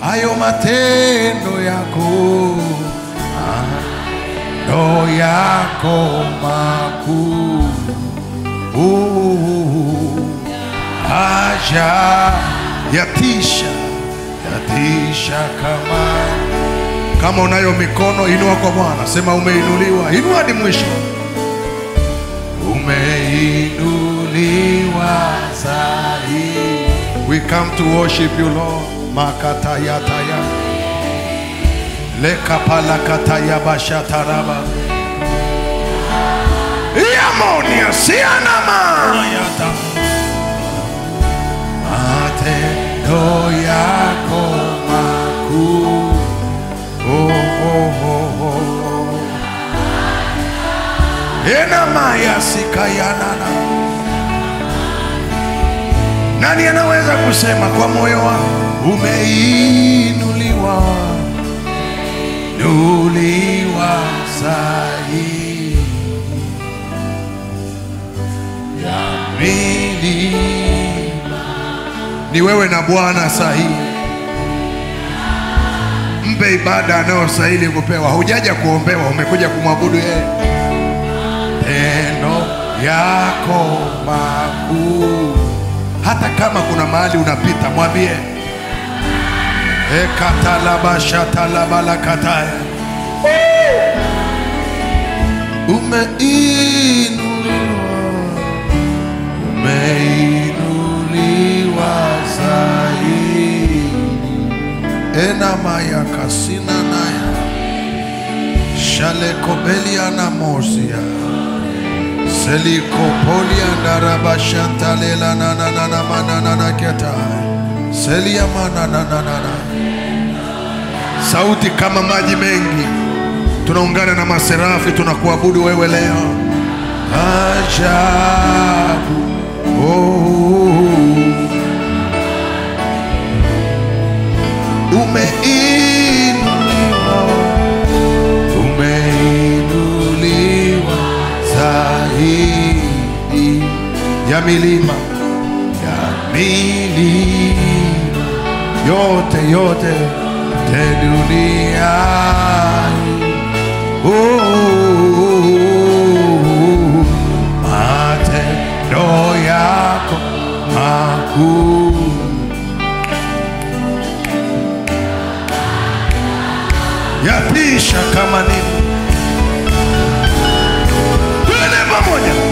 hayo matendo yako ndo yako makuu Uh, haja yatisha yatisha kama kama unayo mikono inua kwa bwana sema umeinuliwa inua hadi mwisho umeinuliwa zaidi we come to worship you lord makatayataya lekapalakatayabashataraba yamonia sianamayata matendo yako makuu oh, oh, oh, oh. enamayasikaianana nani anaweza kusema kwa moyo wangu umeinuliwa nuliwa sahi ya milima ni wewe na bwana sahihi mpe ibada anayostahili kupewa hujaja kuombewa umekuja kumwabudu yeye tendo yako makuu hata kama kuna mahali unapita mwambie ekatalabashatalabalakataya umeinuliwa umeinuliwa zaidi enamaya kasina naya shalekobelia na mosia selikopolia ndarabashantalela nanananamanananaketa selia mananananana sauti kama maji mengi tunaungana na maserafi tunakuabudu wewe leo ajabu oh. umeinuliwa umeinuliwa zaidi ya milima ya milima yote yote te duniani oh, matendo yako makuu yatisha kama nini. Twende pamoja.